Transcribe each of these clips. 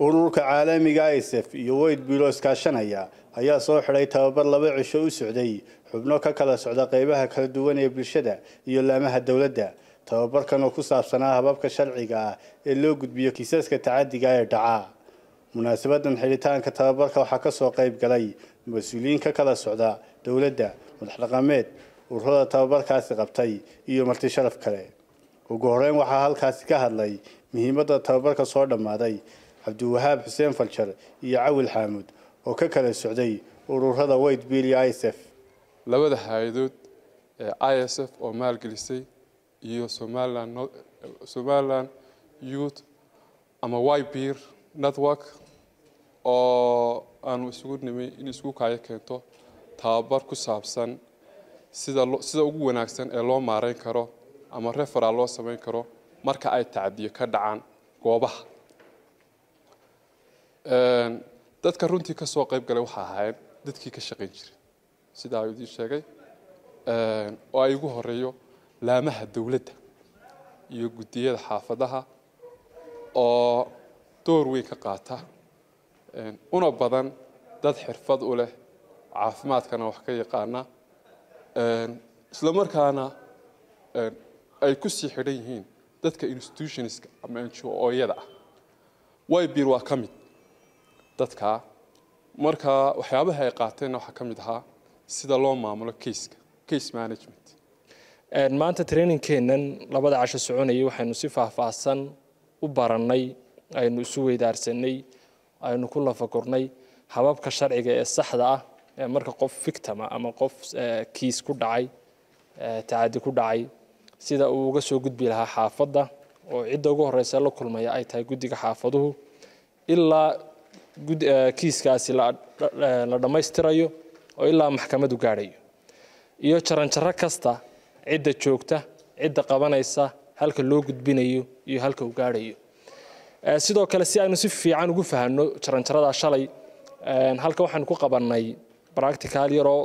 ururka caalamiga isf iyo weyd bilo iskaashanaya ayaa soo xidhay tababar laba cisho u socday xubno ka kala socda qeybaha kala duwan ee bulshada iyo laamaha dowladda tababarkan oo ku saabsanaa hababka sharciga ah ee loo gudbiyo kiisaska tacadiga ee dhaca munaasabadan xidhitaanka tababarka waxaa kasoo qeyb galay mas-uuliyiin ka kala socda dowladda madax dhaqameed ururada tababarkaasi qabtay iyo marti sharaf kale ugu horeyn waxaa halkaasi ka hadlay muhiimadda tababarka soo dhammaaday cabdiwahaab xuseen faljar iyo cawil xaamud oo ka kala socday ururada weyt bill iyo isf labada hay-adood ee i s f oo maalgelisay iyo somaliland somaliland youth ama ybeer network oo aanu isugu nimay in isku kaayo keento tababar ku saabsan sida sida ugu wanaagsan ee loo maareyn karo ama referal loo samayn karo marka ay tacadiyo ka dhacaan goobaha dadka runtii ka soo qayb galay waxaa ahaayeen dadkii ka shaqayn jiray sidaa idiin sheegay oo ay ugu horeeyo laamaha dowladda iyo guddiyada xaafadaha oo door weyn ka qaata una badan dad xirfad u leh caafimaadkana wax ka yaqaana isla markaana ay ku sii xidhan yihiin dadka institutionska ama ngo-yada ah ybeer waa ka mid dadkaa marka waxyaabaha ay qaateenna waxaa ka mid ahaa sida loo maamulo caseka case management maanta trainingkeennan labada casho soconayay waxaynu si faahfaahsan u barannay aynu isu weydaarsanay aynu ku lafagurnay hababka sharciga ee saxda ah ee marka qof victima ama qof kiis ku dhacay tacadi ku dhacay sida uu uga soo gudbi lahaa xaafadda oo cidda ugu horeysa la kulmaya ay tahay guddiga xaafaduhu ilaa kiiskaasi la dhammaystirayo oo ilaa maxkamadu gaadhayo iyo jaranjaro kasta cidda joogta cidda qabanaysa halka loo gudbinayo iyo halka uu gaadhayo sidoo kale si aynu si fiican ugu fahanno jaranjaradaa shalay halka waxaanu ku qabannay bractical yaroo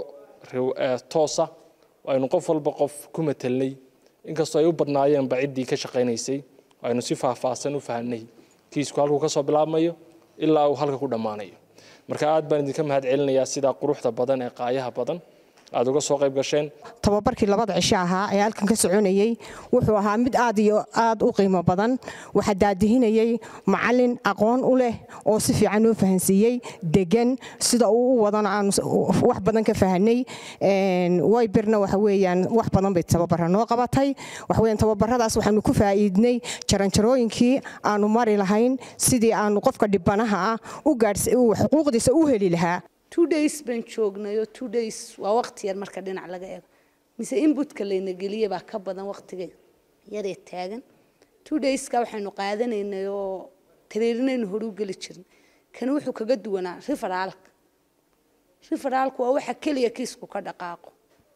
toosa aynu qof walba qof ku matelnay inkastoo ay u badnaayeenba ciddii ka shaqaynaysay aynu si faahfaahsan u fahanay kiisku halkuu ka soo bilaabmayo ilaa uu halka ku dhammaanayo marka aad baan idinka mahad celinayaa sidaa quruxda badan ee qaayaha badan aad uga soo qayb gasheen tababarkii labada cisho ahaa ee halkan ka soconayey wuxuu ahaa mid aad iyo aad u qiimo badan waxaa daadihinayey macalin aqoon u leh oo si fiican noo fahansiiyey degan sida uu u wadana aan wax badan ka fahanay wayberna waxa weeyaan wax badan bay tababara noo qabatay waxa weeyaan tababaradaas waxaanu ku faa'iidnay jaranjarooyinkii aanu mari lahayn sidii aanu qofka dhibanaha ah u gaadhs xuquuqdiisa u heli lahaa two days baan joognay oo two days waa waqti yar marka dhinac laga eego mise inbutka layna geliye baa ka badan waqtiga yaree taagan two dayska waxaynu qaadanaynay oo tareerinaynu horu geli jirin kani wuxuu kaga duwanaa riferaalka riferaalku waa waxa keliya kiisku ka dhaqaaqo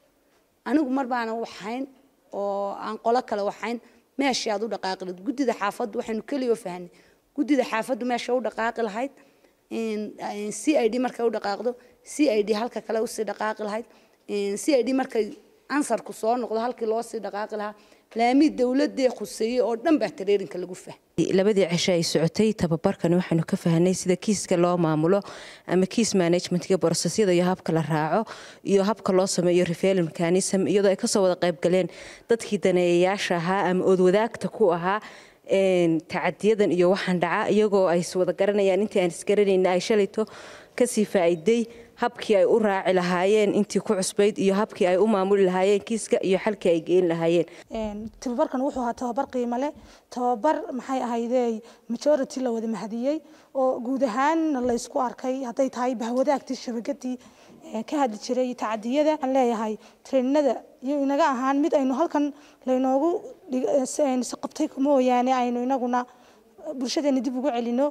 anigu mar baana waxayn oo aan qolo kale waxayn meeshii aad u dhaqaaqi lahayd guddida xaafaddu waxaynu keliya fahanay guddida xaafaddu meesha u dhaqaaqi lahayd c i d markay u dhaqaaqdo c i d halka kale usii dhaqaaqi lahayd c i d markay ansarku soo noqdo halkii loo sii dhaqaaqi lahaa laamii dowladee khuseeyey oo dhan baa tareerinka lagu fahmay labadii cisho ay socotay tababarkani waxaynu ka fahanay sida kiiska loo maamulo ama kiis managementga brosesyada iyo habka la raaco iyo habka loo sameeyo referal mechanism iyadoo ay kasoo wada qayb galeen dadkii daneeyayaasha ahaa ama oodwadaagta ku ahaa tacadiyadan iyo waxaan dhaca iyagoo ay wada garanayaan intii aan isgaranayna ay shalayto kasii faa'iiday habkii ay u raaci lahaayeen intii ku cusbayd iyo habkii ay u maamuli lahaayeen kiiska iyo xalkii ay geyn lahaayeen tababarkan wuxuu ahaa tababar qiimo leh tababar maxay ahaydee majority la wada mahadiyey oo guud ahaan laysku arkay hadday tahay bahwadaagtii shabakadii ka hadli jiray tacadiyada waxaan leeyahay treeninada iyo inaga ahaan mid aynu halkan laynoogu qabtay mooyaane aynu inaguna bulshadeena dib ugu celino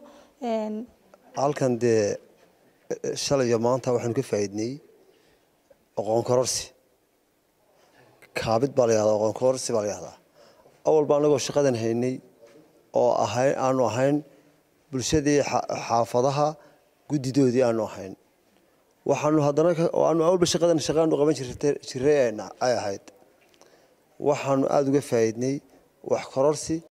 halkan dee shalay iyo maanta waxaanu ka faa'iidnay aqoon kororsi kaabid baa la yahdaa aqoon kororsi baa la yahdaa awalba anagoo shaqadan haynay oo ahayn aanu ahayn bulshadii xaafadaha guddidoodii aanu ahayn waxaanu haddana aanu awalba shaqadan shaqaanu qaban jiray ay ahayd waxaanu aada uga faa'iidnay wax kororsi